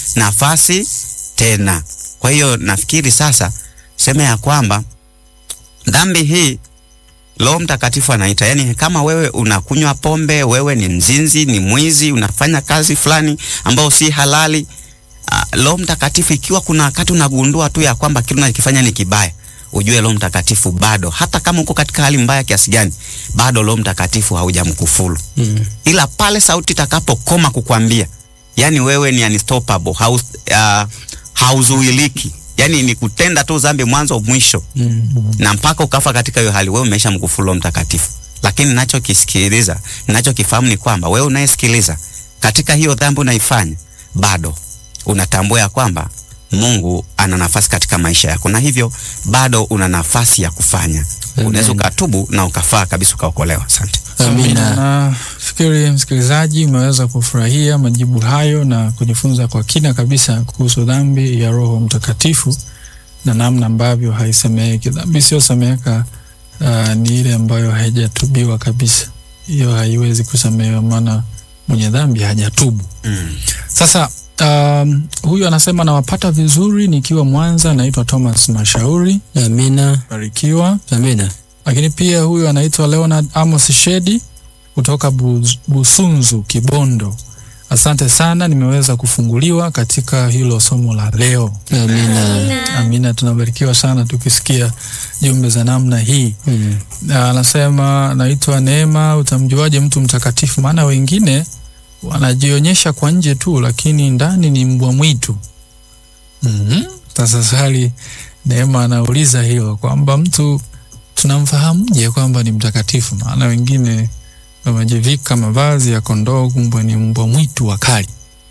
nafasi tena. Kwa hiyo nafikiri sasa sema ya kwamba dhambi hii Roho Mtakatifu anaita, yani kama wewe unakunywa pombe, wewe ni mzinzi, ni mwizi, unafanya kazi fulani ambayo si halali, uh, Roho Mtakatifu, ikiwa kuna wakati unagundua tu ya kwamba kile unachokifanya ni kibaya, ujue Roho Mtakatifu bado, hata kama uko katika hali mbaya kiasi gani, bado Roho Mtakatifu haujamkufuru Mm. ila pale sauti itakapokoma kukwambia, yani wewe ni unstoppable, haus, uh, hauzuiliki, yani ni kutenda tu dhambi mwanzo mwisho Mm. na mpaka ukafa katika hiyo hali, wewe umesha mkufuru Roho Mtakatifu. Lakini ninachokisikiliza, ninachokifahamu ni kwamba wewe unayesikiliza katika hiyo dhambi unaifanya, bado unatambua ya kwamba Mungu ana nafasi katika maisha yako, na hivyo bado una nafasi ya kufanya. Amen. Unaweza ukatubu na ukafaa kabisa ukaokolewa. Asante. Amina. Nafikiri msikilizaji umeweza kufurahia majibu hayo na kujifunza kwa kina kabisa kuhusu dhambi ya Roho Mtakatifu na namna ambavyo haisemeki. Dhambi isiyosemeka uh, ni ile ambayo haijatubiwa kabisa. Hiyo haiwezi kusamehewa, maana mwenye dhambi hajatubu. Mm. Sasa um, huyu anasema nawapata vizuri nikiwa Mwanza, naitwa Thomas Mashauri, Amina. barikiwa. Amina. Lakini pia huyu anaitwa Leonard Amos Shedi kutoka Buz- Busunzu, Kibondo. Asante sana, nimeweza kufunguliwa katika hilo somo la leo. Amina. Amina, tunabarikiwa sana tukisikia jumbe za namna hii. Mm. Na anasema naitwa Neema, utamjuaje mtu mtakatifu? Maana wengine wanajionyesha kwa nje tu, lakini ndani ni mbwa mwitu. Mhm. Sasa swali Neema anauliza hilo kwamba mtu tunamfahamuje kwamba ni mtakatifu? Maana wengine wamejivika mavazi ya kondoo, kumbe ni mbwa mwitu wakali.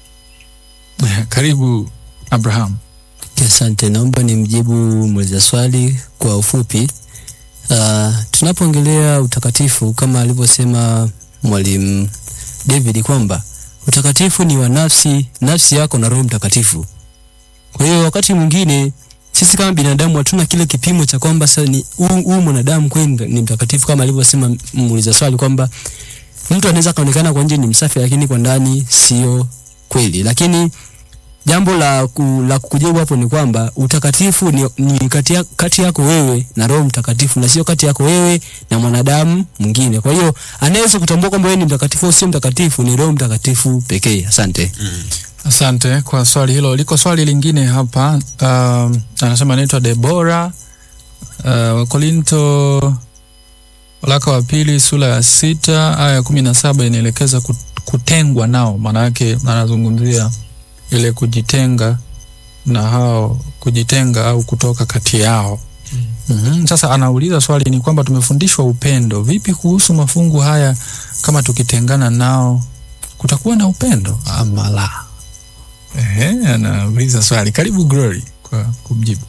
Karibu Abraham. Asante, naomba nimjibu muuliza swali kwa ufupi. Uh, tunapoongelea utakatifu kama alivyosema mwalimu David kwamba utakatifu ni wa nafsi, nafsi yako na Roho Mtakatifu. Kwa hiyo wakati mwingine sisi kama binadamu hatuna kile kipimo cha kwamba sasa ni huu huu mwanadamu kweli ni mtakatifu, kama alivyosema muuliza swali kwamba mtu anaweza kaonekana kwa nje ni msafi, lakini kwa ndani sio kweli. Lakini jambo la, ku, la kukujibu hapo ni kwamba utakatifu ni, ni kati, ya, kati yako wewe na Roho Mtakatifu na sio kati yako wewe na mwanadamu mwingine. Kwa hiyo anaweza kutambua kwamba wewe ni mtakatifu au sio mtakatifu ni Roho Mtakatifu pekee. Asante. Asante kwa swali hilo. Liko swali lingine hapa. Um, anasema anaitwa Debora. Uh, Wakorinto waraka wa pili sura ya sita aya ya kumi na saba inaelekeza kut- kutengwa nao. Maana yake anazungumzia ile kujitenga na hao, kujitenga au kutoka kati yao. Mm-hmm. Sasa anauliza swali ni kwamba tumefundishwa upendo. Vipi kuhusu mafungu haya, kama tukitengana nao kutakuwa na upendo ama la? Ehe, anauliza swali. Karibu Glory kwa kumjibu.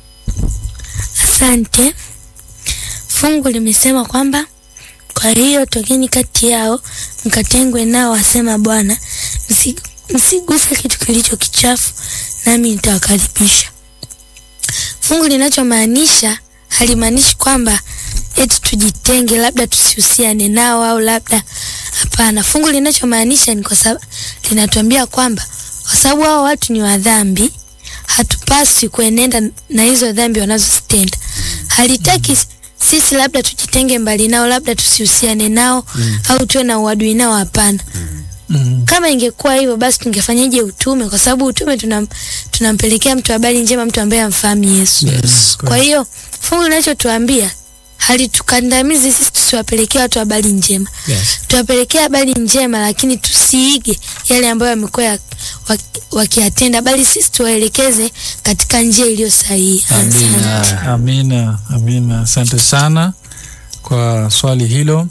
Asante. Fungu limesema kwamba kwa hiyo tokeni kati yao mkatengwe nao, asema Bwana, msi- msiguse kitu kilicho kichafu, nami nitawakaribisha. Fungu linachomaanisha halimaanishi kwamba eti tujitenge, labda tusihusiane nao au labda hapana. Fungu linachomaanisha ni kwa sababu linatuambia kwamba kwa sababu hao watu ni wa dhambi, hatupaswi kuenenda na hizo dhambi wanazozitenda. Halitaki sisi labda tujitenge mbali nao, labda tusihusiane nao au tuwe na uadui nao. Hapana. Mm. Kama ingekuwa hivyo, basi tungefanyaje utume? Kwa sababu utume tunam, tunampelekea mtu habari njema, mtu ambaye amfahamu Yesu. Yes. Kwa hiyo fungu linachotuambia halitukandamizi sisi tusiwapelekea watu habari njema, Yes. tuwapelekea habari njema, lakini tusiige yale ambayo yamekuwa ya- waki- wakiyatenda, bali sisi tuwaelekeze katika njia iliyo sahihi. Asante. Amina. Amina, amina. Asante sana kwa swali hilo.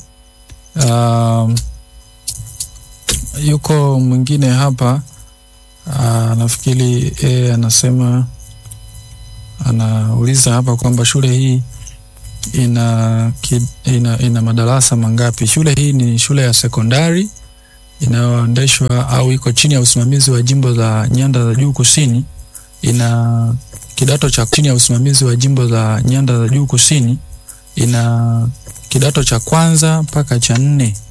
Um, yuko mwingine hapa uh, nafikiri e, anasema anauliza hapa kwamba shule hii ina, ki, ina, ina madarasa mangapi? Shule hii ni shule ya sekondari inayoendeshwa au iko chini ya usimamizi wa jimbo za nyanda za juu kusini. Ina kidato cha chini ya usimamizi wa jimbo za nyanda za juu kusini. Ina kidato cha kwanza mpaka cha nne